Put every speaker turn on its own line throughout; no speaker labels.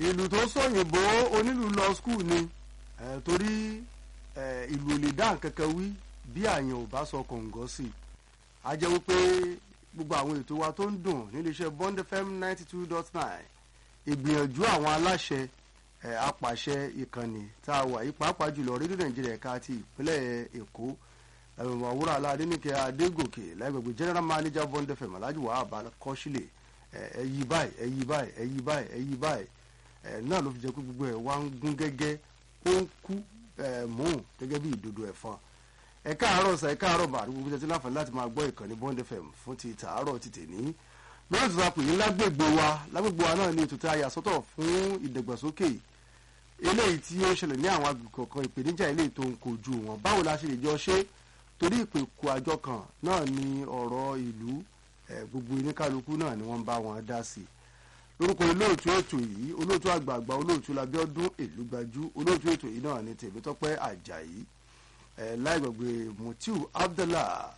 ìlú tó sọ̀yìnbó onílù lọ skul ni eh, torí eh, ìlú ò lè dá nǹkan kan wí bí àyàn ò bá sọ kọ̀ǹgọ́ sí i a jẹ́ wípé gbogbo àwọn ètò wa tó ń dùn níléeṣẹ́ Bond FM ninety two dot nine ìgbìyànjú àwọn aláṣẹ eh, apàṣẹ ìkànnì tá a wà yìí pàápàá jùlọ rédíò nàìjíríà ẹ̀ka ti ìpínlẹ̀ èkó ẹ̀rọ àwòrán aládéníkẹ́ adégòkè láìgbègbè general manager Bond FM alhaji wahab kọ́sílẹ̀ ẹ yí báyìí ẹ yí báyìí ẹ yí báyìí ẹ yí báyìí ẹ náà ló fi jẹ́ pé gbogbo ẹ̀ wá ń gún gẹ́gẹ́ ó ń kú ẹ̀ mú gẹ́gẹ́ bí ìdodo ẹ̀fọn ẹ káàárọ̀ sà ẹ káàárọ̀ mà àdúgbò tẹ́tí láǹfààní láti máa gbọ́ ìkànnì Bond FM fún ti tàárọ̀ ti tèní lórí ètò àpò yìí lágbègbè wa lágbègbè wa náà ní ètò tí a yà sọ́tọ̀ fún ìdàgbàsókè eléyìí tí ó ń ṣẹlẹ̀ ní àwọn agbègbè kọ̀ọ̀kan ìpèníjà eléyìí tó ń kojú wọn báwo la ṣe lè jọ ṣe torí ìpèkù àjọ kan náà ni ọ̀rọ̀ ìlú gbogbo oníkálukú náà ni wọ́n ń bá wọn dá sí lórúkọ olóòtú ètò yìí olóòtú àgbààgbà olóòtú labíọ́dún èlúgbajú olóòtú ètò yìí náà ni tèmítọ́pẹ́ àjàyí láì gbàgbé mutiu abdallah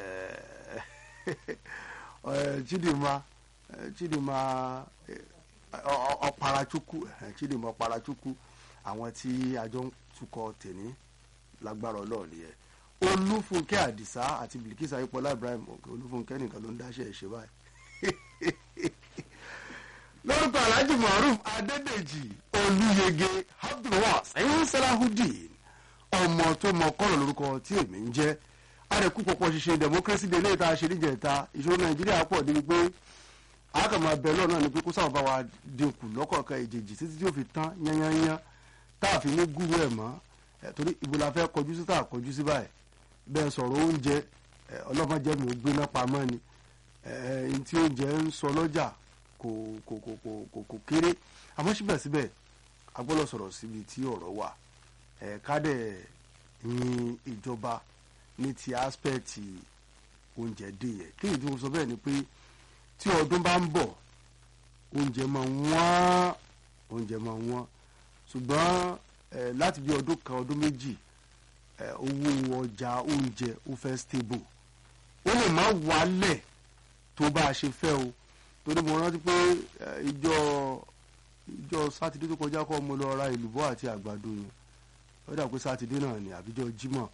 chidinma chidinma ọparachukwu chidinma ọparachukwu àwọn tí àjọ ń tukọ̀ tèní lágbára ọlọ́ọ̀ nìyẹn olúfúnkẹ́ àdìsá àti bilikisa ayípọ̀lá ibrahim òkè olúfúnkẹ́ nìkan ló ń dáṣẹ́ ìṣe báyìí. lórúkọ alhaji maruf adédèjì olúyege abdulwas ẹ̀yìn salahudeen ọmọ tó mọ kọ́rọ̀ lórúkọ tí èmi ń jẹ́ àrẹ̀kú pọ̀pọ̀ ṣiṣẹ́ democracy day léyìí tá a ṣe níjẹ̀ta ìṣòro nàìjíríà pọ̀ débi pé àkàmọ́ abẹ́ lọ́ọ̀ náà ni pé kó sábà bá wa dínkù lọ́kọ̀ọ̀kan ìjèjì títí tí ó fi tán yányányán tá a fi ní gúrú ẹ̀ mọ́ torí ìbò la fẹ́ kọjú sí tá a kọjú sí báyìí bẹ́ẹ̀ sọ̀rọ̀ oúnjẹ ọlọ́mọdé mi ò gbéná pamọ́ ni ẹ̀ẹ́n tí oúnjẹ ń sọ lọ́jà kò kò kò kò kò kò kéré àmọ́ síbẹ̀síbẹ̀ a gbọ́dọ̀ sọ̀rọ̀ síbi tí ọ̀rọ̀ wà kádẹ̀ ní ìjọba ní ti aspect oúnjẹ dé yẹ kéyìí tí mo sọ bẹ́ẹ̀ ni pé tí ọdún bá ń bọ̀ oúnjẹ máa wọ́n oúnjẹ máa wọ́n ṣùgbọ́n láti bí ọdún kan ọdún méjì owó ọjà oúnjẹ ó fẹ́ stable ó lè má wálẹ̀ tó bá a ṣe fẹ́ o torí mo rántí pé ìjọ ìjọ sátidé tó kọjá kọ́ mo lọ ra ìlúbọ́ àti àgbàdo yẹn ó dà pé sátidé náà ni àbíjọ jímọ̀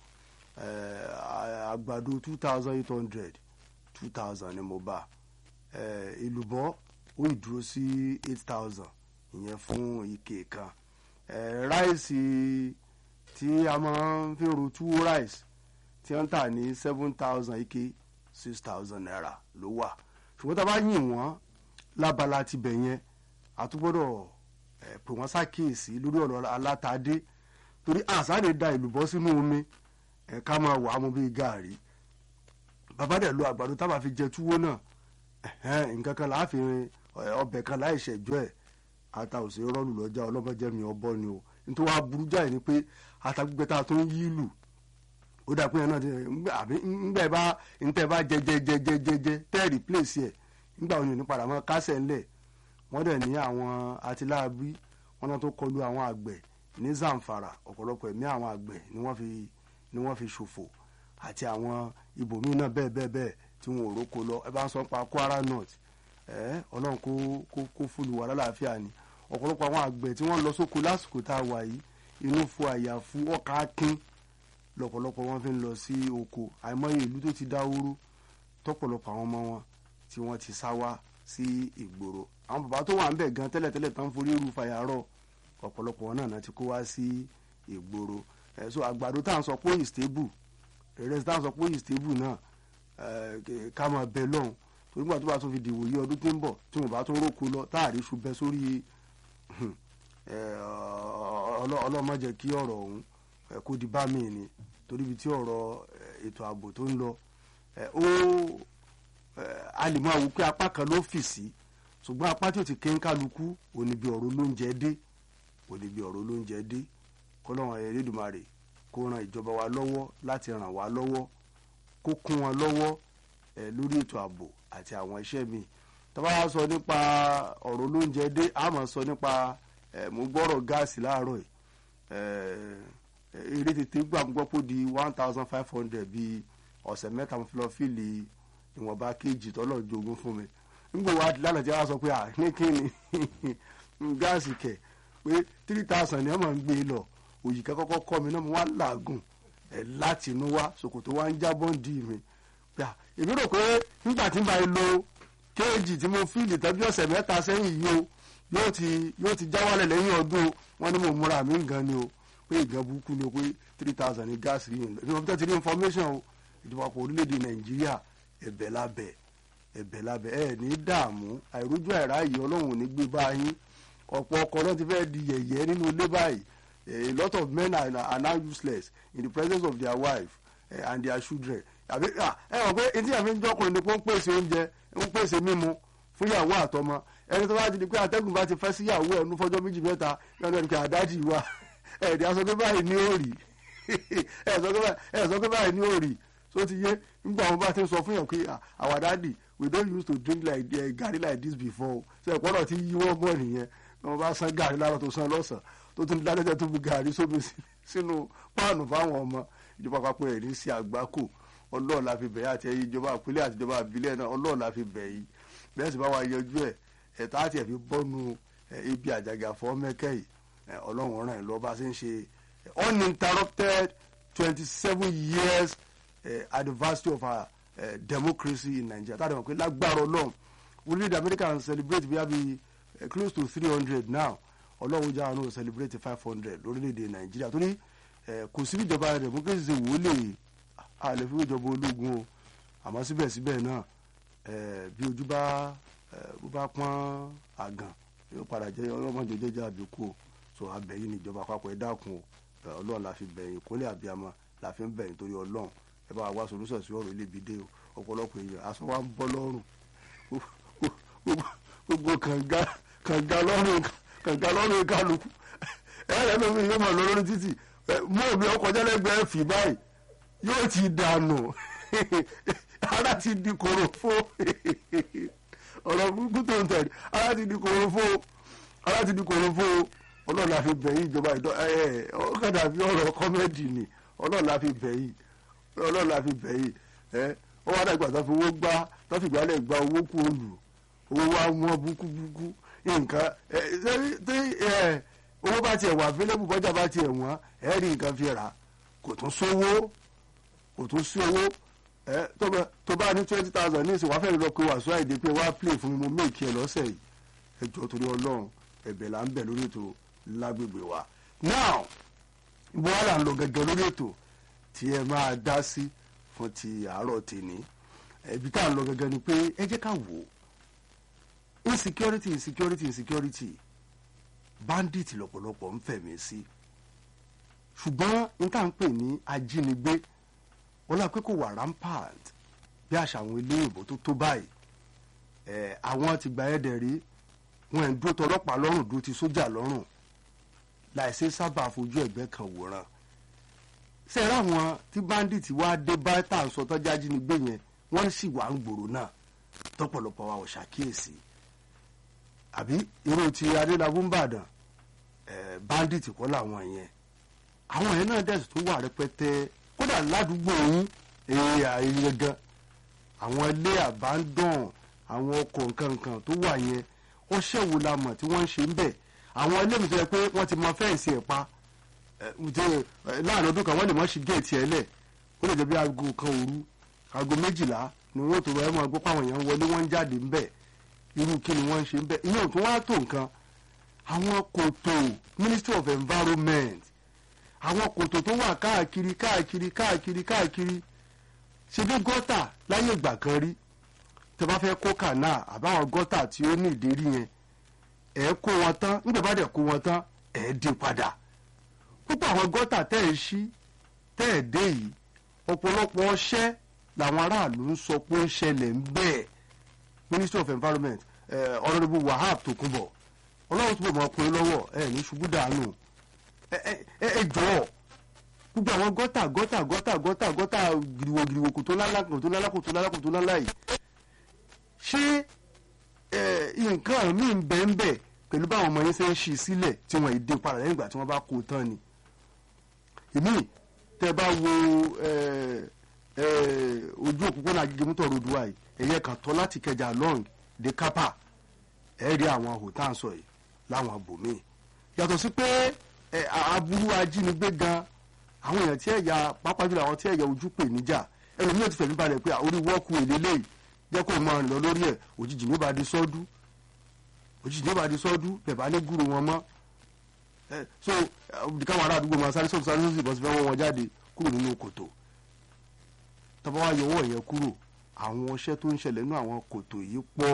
àgbàdo two thousand eight hundred two thousand ni mo bá ìlúbọ́ ó ìdúró sí eight thousand ìyẹn fún ike kan ráìsì tí a máa ń fi ro túwó ráìsì tí wọ́n ń tà ní seven thousand ike six thousand naira ló wà ṣùgbọ́n tá a bá yìn wọ́n lábala ti bẹ̀ yẹn a tún gbọ́dọ̀ pè wọ́n ṣàkíyèsí lórí ọ̀rọ̀ alátadé torí àṣàlè da ìlúbọ́ sínú omi ká máa wà á mú bíi gàárì bàbá dẹ̀ lo àgbàdo tá a máa fi jẹ túwó náà nǹkan kan láà fi ọbẹ̀ kan láì ṣẹ̀jọ́ ẹ̀ ata ò sí rọ́ọ̀lù lọ́jà ọlọ́mọdé mi ọbọ̀ ni o nítorí wàá burú jáì ni pé ata gbígbẹ́ tá a tó ń yí lù ó dà pé yẹn náà ti àbí ńgbà bá ntẹ́ bá jẹ jẹ jẹ jẹ jẹ jẹ tẹ́ rìpléṣì ẹ̀ ńgbà òní ní padà mọ́ kásẹ̀ ńlẹ̀ wọ́n dẹ̀ ní àwọn atiláàbí wọn náà tó kọlu àwọn àgbẹ̀ ní Zamfara ọ̀pọ̀lọpọ̀ ẹ̀mí àwọn àgbẹ̀ ni wọ́n fi ni wọ́n fi ṣòfò àti àwọn ibòmíì náà bẹ́ẹ̀ bẹ́ẹ̀ bẹ́ẹ̀ tí wọn ò róko lọ ẹ bá ń sọ pa Kwara North ẹ ọlọ́run kó kó kó fúlù wà lálàáfíà ni ọ̀pọ̀lọpọ̀ àwọn àgbẹ̀ tí wọ́n lọ sóko lásìkò tá a wà yìí inú fo àyàfu ọkà kín lọ́pọ̀lọpọ̀ wọn fi ń lọ sí oko àìmọye ìlú tó ti dáwóró tọ́pọ̀lọpọ̀ àwọn ọmọ wọn tí wọ́n ti sá wá sí ìgboro àwọn bàbá tó wà ń bẹ̀ gan tẹ́lẹ̀tẹ́lẹ̀ tán forí ru fàyàrọ̀ ọ̀pọ̀lọpọ̀ wọn náà ti kó wá sí ìgboro ẹ̀ so àgbàdo tá à ń sọ pé ìstébù ìrẹsì tá à ń sọ pé ìstébù náà ká máa bẹ lọ́hùn torí gbà tó bá tún fi dìwò yí ọdún tó ń bọ̀ tí wọ́n bá tún róko lọ táàrí iṣu bẹ sórí ọlọ́mọ jẹ́ kí ọ̀rọ̀ ọ̀hún kó di bá mi ni torí ibi tí ọ̀rọ̀ ètò ààbò tó ń lọ ó a lè máa wò pé apá kan ló fì sí ṣùgbọ́n apá tí ò ti ké ń kálukú òní bí ọ̀rọ̀ olóúnjẹ dé òní bí ọ̀rọ̀ olóúnjẹ dé kọ́lọ́run Elédùmarè kó ran ìjọba wa lọ́wọ́ láti ràn wá lọ́wọ́ kó kún wọn lọ́wọ́ lórí ètò ààbò àti àwọn iṣẹ́ mi tá bá sọ nípa ọ̀rọ̀ olóúnjẹ dé a máa sọ nípa mo gbọ́rọ̀ gáàsì láàárọ̀ yìí eré tètè gbà ń gbọ́ pé di one thousand five hundred bíi ọ̀sẹ̀ mẹ́ta mo fi lọ fíìlì ìwọ̀nba kéèjì tọ́lọ̀ jogún fún mi nígbà wa lánàá tí a sọ pé à ní kíni gáàsì kẹ̀ pé three thousand ni wọ́n máa ń gbé lọ òyìká kọ́kọ́ kọ́ mi náà mo wá làágùn ẹ̀ láti inú wá ṣòkòtò wá ń jábọ́ ń di mi gbà èmi rò pé nígbà tí n bá lo kéèjì tí mo fíìlì tàbí ọ̀sẹ̀ mẹ́ta sẹ́yìn yìí o yóò ti yóò ti já wálẹ̀ lẹ́yìn ọdún o wọ́n ní mo múra mi gan ni o pé ìgan burúkú ni o pé three thousand ní gáàsì yìí ní ọ̀bí tó ti rí information o ìjọba àpò orílẹ̀-èdè nàìjíríà ẹ̀bẹ̀ lábẹ́ ẹ̀bẹ̀ lábẹ́ ẹ̀ ní dààmú àìrójú àìráyè ọlọ́run ò ní gbé báyìí ọ̀pọ̀ ọkọ náà ti fẹ́ di yẹ̀yẹ́ nínú ilé báyìí a lot of men are, are now useless in the presence of their wife uh, and their children àbí ẹ wọ pé etí àfi ń jọkùnrin ni pé ó ń pèsè oúnjẹ ń pèsè mímu fún ìyàwó àtọmọ ẹni tó bá ti di pé àtẹ̀gùn bá ti fẹ́ sí ìyàwó ẹ̀ ní fọjọ́ méjì mẹ́ta yọ̀ọ́ ẹni pé àdájì wa ẹ̀ẹ́dì aṣọ pé báyìí ní òòrì ẹ̀ sọ pé báyìí ní òòrì so ti yé nígbà wọn bá ti ń sọ fún yàn pé our daddy we don use to drink like uh, garri like this before ṣe ìpọ́nà tí yíwọ́ bọ̀ nìyẹn wọn bá san gàrí lára tó san lọ́sàn tó tún lálẹ́jẹ́ tó bu gàrí sómi sínú páànù fáwọn ọmọ ìjọba àpapọ̀ ẹ̀ ní sí àgbákò ọlọ́ọ̀ la fi bẹ̀ yìí àti ẹ̀yìn ìjọba àpilẹ̀ àti ìjọba àbílẹ̀ náà ọlọ́ọ̀ la fi bẹ̀ yìí bẹ́ẹ̀ sì bá wa yẹjú ẹ̀ ẹ̀ta àti ẹ̀fi bọ́nu ibi àjàgà fọ́ mẹ́kẹ́ yìí ọlọ́run ràn ẹ̀ lọ́ bá ṣe ń ṣe uninterrupted twenty seven years uh, anniversary of our uh, democracy in Nigeria tá a dẹ̀ mọ̀ pé lágbára ọlọ́run orílẹ̀-èdè America ń celebrate bí i uh, close to three hundred now ọlọ́run jáwé náà celebrate five hundred lórílẹ̀‐èdè nàìjíríà torí kò sí ìjọba democracy ṣe wò lè àlẹ́ fún ìjọba ológun o àmọ́ síbẹ̀síbẹ̀ náà bí ojú bá bó bá pọ́n àgàn yóò padà jẹ́ ọlọ́mọdé jẹ́jẹ́ àbíkú o so abẹ́yìn ní ìjọba àpapọ̀ ẹ̀ dákun o ọlọ́run la fi bẹ̀yìn kólé àbíamọ la fi ń bẹ̀yìn torí ọlọ́run ẹ bá wa solution sí ọ̀rọ̀ ilé ibi dé o ọ̀pọ̀lọpọ̀ èèyàn aṣọ wa ń bọ́ lọ́rùn gbogbo kànga kànga lọ́rùn kànga lọ́rùn kálukú ẹ̀rẹ́ lómi yóò máa lọ lórí títì mú omi ọkọ̀ jẹ́lẹ́gbẹ̀ẹ́ fì báyìí yóò ti dànù ara ti di korofo ọ̀rọ̀ burúkú tó ń tẹ̀lé ara ti di korofo ara ti di korofo ọlọ́run la fi bẹ̀yìn ìjọba ìdọ́ ẹ̀ ọ̀kadà fi ọ̀rọ̀ kọ́mẹ́dì ni ọlọ́run la fi bẹ̀yìn ọlọ́run la fi bẹ̀yìn ẹ̀ ó wá dàgbà tó fi owó gbá tó fi gbálẹ̀ gba owó kú olù owó wa wọ́n búkúbúkú nǹkan tí owó bá tiẹ̀ wà available bọ́jà bá tiẹ̀ wọ́n ẹ̀ rí nǹkan fi rà kò tún sówó kò tún sí owó tó bá ní twenty thousand ní ìsìn wàá fẹ́ẹ́ lọ pé wàásù àìdè pé wàá play fún mi mo méèkì ẹ lọ́sẹ̀ yìí ẹ jọ torí ọlọ́run ẹ̀bẹ̀ là ń bẹ̀ lórí ètò lágbègbè wa now ibo wa là ń lọ gẹ́gẹ́ lórí ètò tí ẹ máa dá sí fún ti àárọ̀ tèmi ibi tá à ń lọ gẹ́gẹ́ ni pé ẹ jẹ́ ká wò ó insecurity insecurity insecurity bandit lọ́pọ̀lọpọ̀ ń fẹ̀mí sí ṣùgbọ́n n tá à ń pè ní ajínigbé wọ́n pé kò wà rampant bí àṣà àwọn ilé ìbò tó tó báyìí ẹ̀ àwọn ti gba ẹ̀dẹ̀ rí wọn ẹ̀ ń dúró tọlọ́pàá lọ́rùn dúró ti sójà lọ́rùn láìsí sábà fojú ẹ̀gbẹ́ kan wòran sẹ́ẹ̀rẹ́ àwọn tí bandit wá dé bá tá à ń sọ tọ́jú ajínigbé yẹn wọ́n sì wà ń gbòòrò náà tọ́pọ̀lọpọ̀ wa ò ṣàkíyèsí àbí irú ti adélábù ńbàdàn ẹ bandit kọ́ làwọn yẹn àwọn yẹn náà dẹ̀sùn tó wà rẹpẹtẹ kódà ládùúgbò yín èyí àìyẹ gan àwọn ilé abandon àwọn ọkọ̀ nkankan tó wà yẹn ọṣẹ́ wo la mọ̀ tí wọ́n ń ṣe ń bẹ̀ àwọn ilé mi tó yẹ pé wọ́n ti mọ fẹ́ǹsì ẹ̀ pa láàrin ọdún kan wọ́n lè mọ̀ sí géètì ẹ̀ lẹ̀ ó lè jẹ́ bí aago kan òru aago méjìlá ni wọ́n tó rẹ̀ mọ́ gbọ́ pàwọn èèyàn wọlé wọ́n ń jáde ń bẹ̀ irú kí ni wọ́n ń ṣe ń bẹ̀ ìyẹn ò tún wá tó nǹkan àwọn kòtò ministry of environment àwọn kòtò tó wà káàkiri káàkiri káàkiri káàkiri ṣe bí gọ́tà láyé ìgbà kan rí tẹ bá fẹ́ kó kànáà àbáwọn gọ́tà tí ó ní ìdérí yẹn ẹ̀ kó wọn tán nígbà bá dẹ̀ kó wọn tán ẹ̀ dé padà púpọ̀ àwọn gọ́tà tẹ́ ẹ̀ ṣí tẹ́ ẹ̀ dé yìí ọ̀pọ̀lọpọ̀ ọṣẹ́ làwọn aráàlú ń sọ pé ó ń ṣẹlẹ̀ ń bẹ́ẹ̀ ministry of environment honourable wahab tokunbo ọlọ́run tó bọ̀ mọ́ ọkùnrin lọ́wọ́ ẹ̀ ní ṣubú dànù ẹ jọ̀ọ́ gbogbo àwọn gọ́tà gọ́tà gọ́tà gọ́tà gọ́tà gìrìwò gìrìwò kò tó lálá kò tó lálá kò tó lálá kò tó lálá yìí ṣé nǹkan míì ń bẹ́ẹ̀ ń bẹ́ẹ̀ pẹ̀lú báwọn ọmọ yẹn ṣe ń ṣí sílẹ̀ tí wọ́n yìí dé padà lẹ́yìn ìgbà tí wọ́n bá kó tán ni ìmí tẹ́ bá wo ojú òpópónà agigimuto road wa yìí ẹ̀yẹ kan tọ́ láti kẹjà long de kápá ẹ̀ rí àwọn ahò tá à ń sọ yìí láwọn abòmíì yàtọ̀ sí pé ẹ, aburú ajínigbé gan àwọn èèyàn tí ẹ̀yà pápá jùlọ àwọn tí ẹ̀yà ojú pè níjà ẹlòmíràn ti fẹ̀mí balẹ̀ pé orí wọ́ọ̀kù èlélẹ́yìí jẹ́ kó máa rìn lọ lórí ẹ̀ òjijì ní ó bá di sọ́dú òjijì ní ó bá di sọ́dú bẹ̀ bá ní gúrú wọn mọ́ ẹ so ẹ, káwọn ará àdúgbò máa sáré sọ́ọ̀tù sáré sọ́ọ̀tù ìbọn sí fẹ́ wọ́n wọn jáde kúrò nínú kòtò tọ́ba wa yọwọ́ yẹn kúrò àwọn ọṣẹ́ tó ń ṣẹlẹ̀ nínú àwọn kòtò yìí pọ̀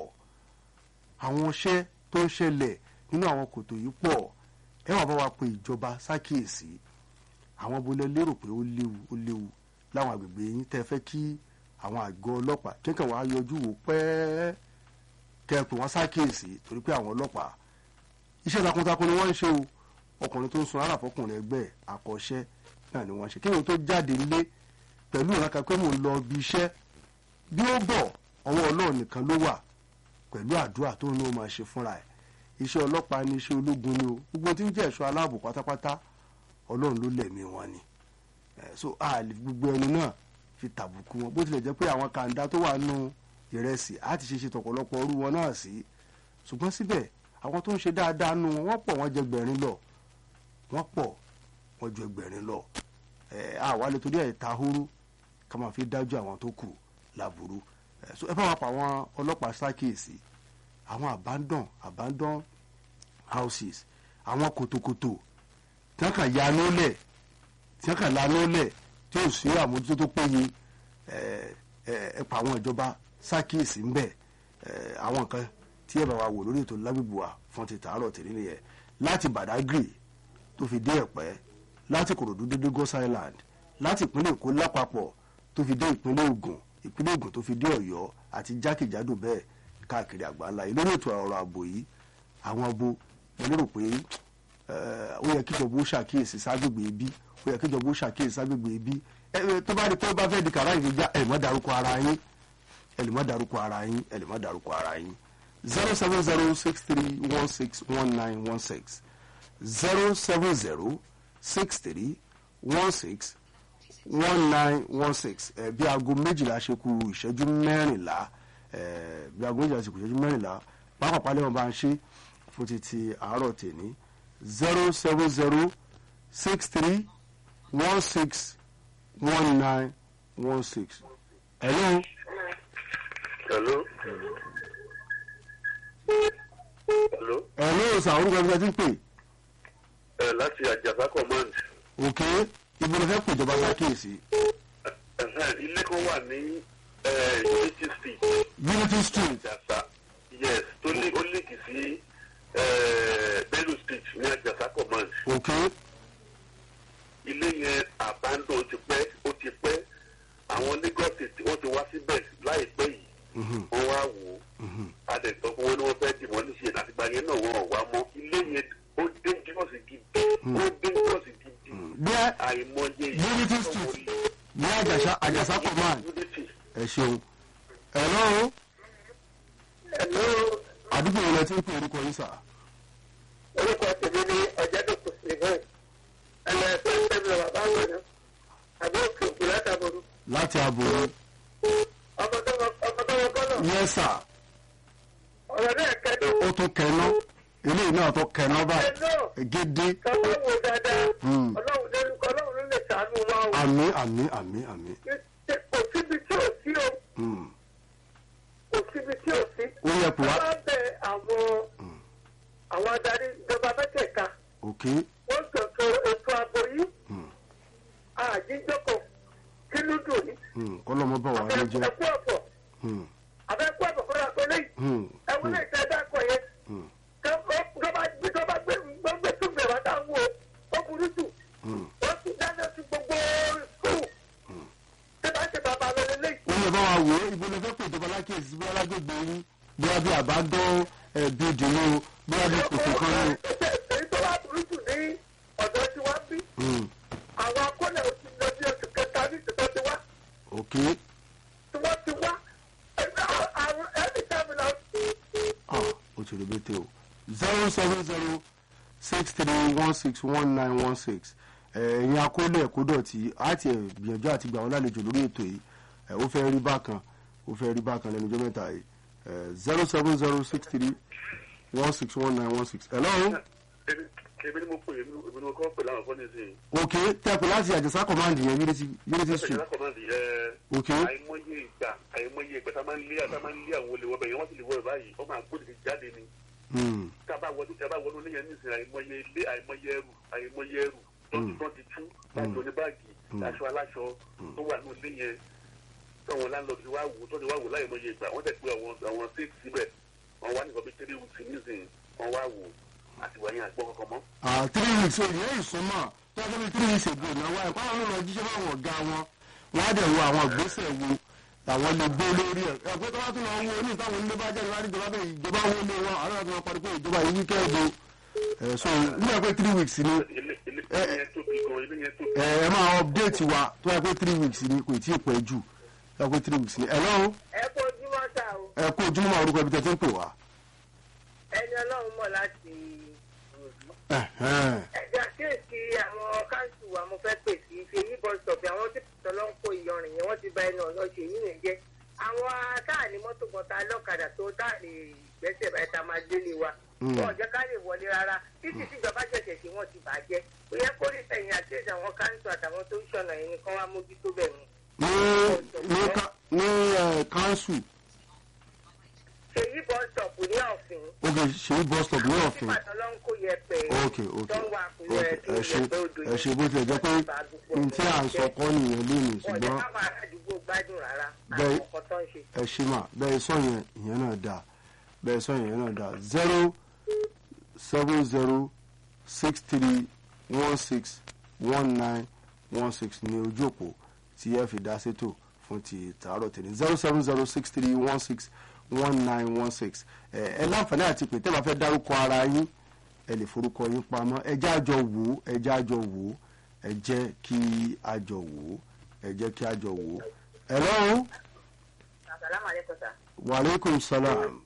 àwọn ọṣẹ́ tó ń ṣẹlẹ̀ nínú àwọn kòtò yìí pọ̀ ẹ wà bá wa pe ìjọba sákìyèsí àwọn abolẹ lérò pé ó léwu ó léwu láwọn àgbègbè yín tẹ́ fẹ́ kí àwọn àgọ́ ọlọ́pàá kéèkàn wá yọjú wò pẹ́ẹ́ kẹ́ ẹ pè wọ́n sákìyèsí torí pé àwọn ọlọ́pàá iṣẹ́ takuntakun ni wọ́n ń ṣe o ọkùnrin tó ń sun ara fọkùnrin ẹgbẹ́ ẹ̀ àkọ́ṣẹ́ náà ni wọ́n ń ṣe kéèyàn tó jáde nílé pẹ̀lú ìrànkà pé mò ń lọ ibi iṣẹ́ bí ó bọ̀ ọwọ́ ọlọ́run nìkan ló wà pẹ̀lú àdúrà tó ń ní ó máa ṣe fúnra ẹ̀ iṣẹ́ ọlọ́pàá ni iṣẹ́ ológun ni o gbogbo tí ń jẹ́ ẹ̀ṣọ́ aláàbò pátápátá ọlọ́run ló lẹ̀mí wọn ni Eh, so a lè fi gbogbo ẹnu náà fi tàbùkù wọn bó tilẹ̀ jẹ́ pé àwọn kàńdá tó wà nù ìrẹsì á ti ṣe ṣe tọ̀pọ̀lọpọ̀ ọrú wọn náà sí ṣùgbọ́n síbẹ̀ àwọn tó ń ṣe dáadáa nù wọn wọ́n pọ̀ wọ́n jẹ gbẹ̀rin lọ wọ́n pọ̀ wọ́n ju ẹgbẹ̀rin lọ ẹ̀ àwa lè torí ẹ̀ ta horo ká máa fi dájú àwọn tó kù láburú ẹ̀ so ẹ bá wa pa àwọn ọlọ́pàá ṣàkíyèsí àwọn abandon abandon houses àwọn kòtòkòtò tí wọ́n kàn yanú lẹ̀ tí wọ́n kàn lanú lẹ̀ tí ò sí àmójútó tó péye ẹ̀ ẹ̀ ẹ pa àwọn ìjọba ṣàkíyèsí ń bẹ̀ ẹ̀ àwọn nǹkan tí ẹ bá wa wò lórí ètò lágbègbè wa fún ti tàárọ̀ tèmi nìyẹn láti Badagry tó fi dé Ẹ̀pẹ́ láti Kòròdú dé Lagos Island láti ìpínlẹ̀ Èkó lápapọ̀ tó fi dé ìpínlẹ̀ Ògùn ìpínlẹ̀ Ògùn tó fi dé Ọ̀yọ́ àti jákèjádò bẹ́ẹ̀ káàkiri àgbáńlá yìí lórí ètò ọ̀rọ̀ ààbò yìí àwọn abo mo lérò pé eh, ó yẹ kíjọba ó ṣàkíyèsí ságbègbè ibi ó yẹ kíjọba ó ṣàkíyèsí ságbègbè ibi ẹ ẹ, tó bá rí pé ó bá fẹ́ di kàrá ìgbéjà ẹ má dárúkọ ara yín ẹ lè má dárúkọ ara yín ẹ lè má dárúkọ ara yín zero seven zero six three one six one nine one six zero seven zero six three one six one nine one six ẹ bí aago méjìlá ṣe kù ìṣẹ́jú mẹ́rìnlá ẹ bí aago méjìlá ṣe kù ìṣẹ́jú mẹ́rìnlá pápápá lẹ́wọ̀n bá ń ṣe fún títí àárọ̀ tèmi zero seven zero six three one six one nine one six. hello.
Hello. Hello.
hello sà orúkọ ẹgbẹ́ tí ń pè
Ẹ láti Àjàsá command.
òkè ibo ló fẹ́ pè ìjọba sákèsì
Ẹ̀hẹ́n, Ilé kan wà ní eh, Unity Street.
unity street
Àjàsá. Yes, tó lé ó léèkì sí eh, Bello Street ní Àjàsá command.
òkè
Ilé yẹn abandon ó ti pẹ́ ó ti pẹ́. Àwọn Lagos State wọ́n ti wá síbẹ̀ láìpẹ́ yìí. Wọ́n wá wò ó. Adẹ̀tọ́ fún wọn ni wọ́n fẹ́ dìmọ́ níṣẹ́ àtìgbà yẹn náà wọ́n ò wá mọ́. Ilé yẹn ó dangerous gidi. Ó dangerous gidi.
bí ẹ
àìmọye
Unity Street. ní àjàsá àjàsá command
Unity.
ẹ ṣeun hello
Hello,
àdúgbò yẹn lẹ ti ń pè orúkọ yín sà
orúkọ tèmi ní ọ̀jẹ̀dọ̀kọ̀ Stephen. Ẹnlẹ́ ẹ̀fẹ́ tẹ̀mí lọ bàbá wọn ni. Àbí òkè òkè látàbọ̀rù.
láti àbòrò
Ọmọ tó wọ ọmọ tó wọ kọ́nà.
yẹn sà
Ọ̀rọ̀ náà kẹ́dùn.
ó tún kẹná eléyìí náà tó kẹná báyìí
Ẹ̀nà
gédé
kàwé wò dáadáa.
Hmm.
Ọlọ́run ló Ọlọ́run ló lè ṣàánú wa o.
àmì àmì àmì àmì
Kò síbi tí ò sí o.
Hmm.
Kò síbi tí ò sí.
ó yẹ pé wá
Wọ́n á bẹ àwọn àwọn adarí ìjọba mẹ́tẹ̀ẹ̀ka.
òkè
Wọ́n sọ̀tọ̀ ètò ààbò yìí.
Hmm.
Àjíjọ́kọ̀ kí ló dùn ní.
Hmm. kọ́lọ́mọ bá wà ló jẹ́
Ẹ̀kú ọ̀pọ̀.
Hmm.
Àbẹ̀kú ọ̀pọ̀ kọ́ra pé lẹ́yìn.
Hmm.
Ẹ̀wọ̀n náà ìta ẹ̀dá kọ̀ yẹn.
Hmm.
Tọ́ba gbé tọ́ba gbé gbé tún bẹ̀rẹ̀ wá wo ó burú jù.
Hmm.
Wọ́n ti dáná sí gbogbo skul. Ṣé bá ṣe bàbá lọ lélẹ́yìn?
ó yẹ bá wa wò ó ibo lè fẹ́ pè ìjọba lákèsí bí alágbègbè yín bí wá bí àbádọ́ ẹ̀bí ìdùnnú bí wá bí kòtò kan ní.
Èyí tó wá burú jù ní ọ̀dọ́ tí wọ́n bí.
Hmm.
Àwọn akọ́lẹ̀ ò ti lọ bí oṣù kẹta ní ìtìkọ́ ti wá.
òkè
Tí wọ́n ti wá. Àwọn ẹni tábìlà
ah ó ti rí bẹ́tẹ̀ o zero seven zero six three one six one nine one six ẹ̀yin akólẹ̀ ẹ̀kọ́ dọ̀tí àti ẹ̀ gbìyànjú àti gbà wọ́n lálejò lórí ètò yìí ẹ̀ ó fẹ́ rí bákan ó fẹ́ rí bákan lẹ́nu ọjọ́ mẹ́ta yìí zero seven zero six three one six one nine one six hello
èmi èmi ni mo pè èmi èmi ni mo kọ́ pè láwọn fọ́nì sí i.
ok tẹkùn láti àjẹsà command yẹn unity unity
ẹ̀sẹ̀
street
lákọ̀ọ́mọ́dì ẹ̀
ok
àìmọye ìgbà àìmọye ìgbà tá a máa ń lé tá a máa ń lé àwọn olè wọbẹ̀ yẹn wọ́n sì lè wọ ẹ̀ báyìí ó máa gbódì ti jáde ni
Hmm.
tá a bá wọnú tá a bá wọnú ilé yẹn nísìnyí àìmọye ilé àìmọye ẹrù àìmọye ẹrù tó ti tó ti tú láti oní báàgì aṣọ aláṣọ tó wà ní ilé yẹn táwọn láńlọ́ọ̀dù ti wá wò tó ti wá wò láìmọye ìgbà wọ́n tẹ̀ pé àwọn àwọn sí síbẹ̀ wọ́n wá nìkan bí three weeks nísìnyí wọ́n wá wò àtìwá yẹn àgbọ̀ kankan mọ́.
ah three weeks o ìyẹn ìsúnmọ́ tó a fẹ́ three weeks ago náà wáyé kọ́ àwọn ọ̀rọ̀ jíjẹ́ báwọn ọ̀gá wọn wọ́n á dẹ̀ wo àwọn ìgbésẹ̀ wo làwọn lè gbé lórí ẹ̀ ẹ̀pẹ́ tó bá tún lọ wo ní ìtàwọn onílé bá jáde láti ìjọba bẹ́ẹ̀ ìjọba wo lé wọn àwọn àti wọn parí pé ìjọba yìí wíkẹ́ẹ̀dì ẹ̀ so nígbà pé three weeks ni
ilé ilé ilé yẹn tóbi gan ilé yẹn tóbi.
ẹ ẹ máa update wa tó yẹ pé three weeks ni kò tí ì pẹ́ jù tó yẹ pé three weeks ni hello
ẹ kó ojúmọ́ sá o
ẹ kó ojúmọ́ orúkọ ibi tẹ́ ti ń pè wá.
ẹni ọlọ́run mọ̀ láti
Ẹ̀hẹ́n.
ẹ̀jẹ̀ àkíyèsí àwọn káńsù wa mo fẹ́ pè sí ṣe yí bọ́ sọ̀bì àwọn tí tọ́lọ́ ń kó ìyọrin yẹn wọ́n ti ba ẹnu ọ̀nà ṣe yí nìyẹn jẹ́ àwọn táàní mọ́tò kan ta lọ́kadà tó táàní gbẹ́sẹ̀ báyìí tá a máa délé wa
Mm.
wọn ò jẹ́ ká lè wọlé rárá títí tíjọba ṣẹ̀ṣẹ̀ sí wọn ti bàjẹ́ ó yẹ kó rí sẹ́yìn àkíyèsí àwọn káńsù àtàwọn tó ń ṣọ̀nà yẹn ni kán wá mójútó bẹ̀ mú.
ní ní ká- ní ẹ council
ṣe yí bọ́ sọ̀pù ní ọ̀fìn
ok ṣèyí bus stop ní ọ̀fìn
tí tọ́lọ́ ń kó yẹpẹ̀
ok ok
tó ń wà
ok
kúrẹ́ tó
ẹ ṣe
yẹpẹ̀ odò
ẹ ṣe bó tilẹ̀ jẹ́ pé n tí à ń sọ kọ́ nìyẹn lónìí
wọn jẹ́
ṣùgbọ́n
káwọn aládùúgbò gbádùn rárá
Bẹ́ẹ̀-
àwọn ọkọ̀ tó ń ṣe.
ẹ ṣe mà bẹ́ẹ̀ sọ yẹn ìyẹn náà dà bẹ́ẹ̀ sọ yẹn náà dà zero seven zero six three one six one nine one six ní ojú òpó tí ẹ fi dá sétò fún ti tààrọ̀ tẹ̀lé zero seven zero six three one six one nine one six ẹ ẹ láǹfààní àti pé tẹ́ bá fẹ́ dárúkọ ara yín ẹ lè forúkọ yín pamọ́ ẹ jẹ́ àjọ wò ó ẹ jẹ́ àjọ wò ó ẹ jẹ́ kí àjọ wò ó ẹ jẹ́ kí àjọ wò ó. hello
àsàlámù alẹ́kùn sà
waaleykum salaam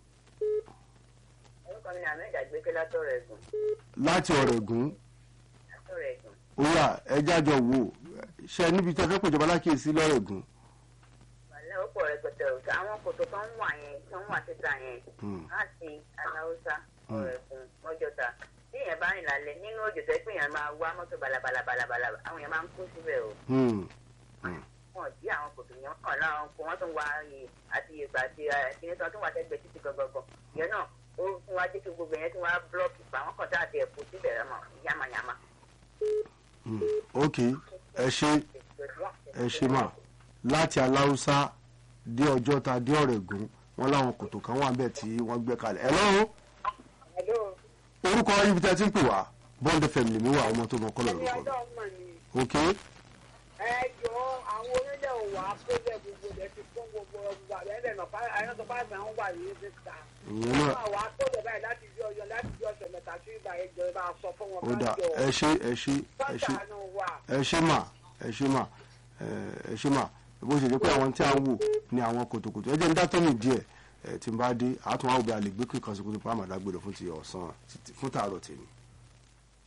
orúkọ mi ni ahmed àgbékẹ́ látọ̀rọ̀ ẹ̀gùn
láti ọ̀rẹ́gùn
látọ̀rọ̀ ẹ̀gùn
óyà ẹ jẹ́ àjọ wò ó ṣe níbi tí ẹ fẹ́ pèjọba lákìyèsí lọ́rẹ́gùn.
wàlẹ́ ó pọ̀ rẹpẹtẹ òkè àwọn kòtò tó ń wà yẹn tó ń wà síta yẹn
Hmm.
láti aláwùsá ọ̀rọ̀ ẹ̀gùn mọ́jọ́ta tí èèyàn bá rìn lálẹ́ nínú òjò tó pé èèyàn máa wá mọ́tò balabalabala àwọn èèyàn máa ń kú síbẹ̀ o
Hmm.
wọn ò dí àwọn kòtò yẹn kàn láwọn kò wọ́n tún wá iye àti ìgbà àti kíní tó tún wà sẹ́gbẹ̀ẹ́ títí gọ́gọ́gọ́ yẹn náà ó fún wa jẹ́ kí gbogbo yẹn tún wá búlọ́ọ̀kì pa àwọn kan tá àti ẹ̀kú síbẹ̀ rẹ̀ mọ̀ yamayama.
Hmm. ok ẹ ṣe ẹ ṣe mà láti aláùsá dé ọjọ́ta dé ọ̀rẹ́gùn wọn láwọn kòtò kan wà bẹ́ẹ̀ tí wọ́n gbé kalẹ̀ ẹ lọ́wọ́
Hello.
orúkọ ibi tí a ti ń pè wá bond fm lèmi wà ọmọ tó mọ kọ́lọ̀
ẹni
lórúkọ
ọjọ́ mọ̀ ni
mi ok
ẹ jọ àwọn onílẹ̀ òwà pélé gbogbo rẹ̀ ti fún gbogbo ọgbà ẹ̀ẹ́dẹ̀ náà ayọ́sọ bá mi àwọn wà yìí ti ta.
ìyẹn náà
àwọn àwọn akọ́lẹ̀ báyìí láti bí ọyọ láti bí ọ̀sẹ̀ mẹ́ta sí ìgbà ẹjọ́ ẹ bá sọ fún wọn
ó dà ẹ ṣe ẹ ṣe ẹ ṣe
sọ́tà nù wà.
ẹ ṣe mà ẹ ṣe mà ẹ ẹ ṣe mà bó ṣe jẹ́ pé àwọn tí a ń wò ní àwọn kòtòkòtò ẹ jẹ́ ń dátọ́ mi díẹ̀ ẹ tí n bá dé àtúnwá òbí àlè gbé kíkan sí kótó pàmò àdágbèrè fún ti ọ̀sán fún tààrọ̀ tèmi.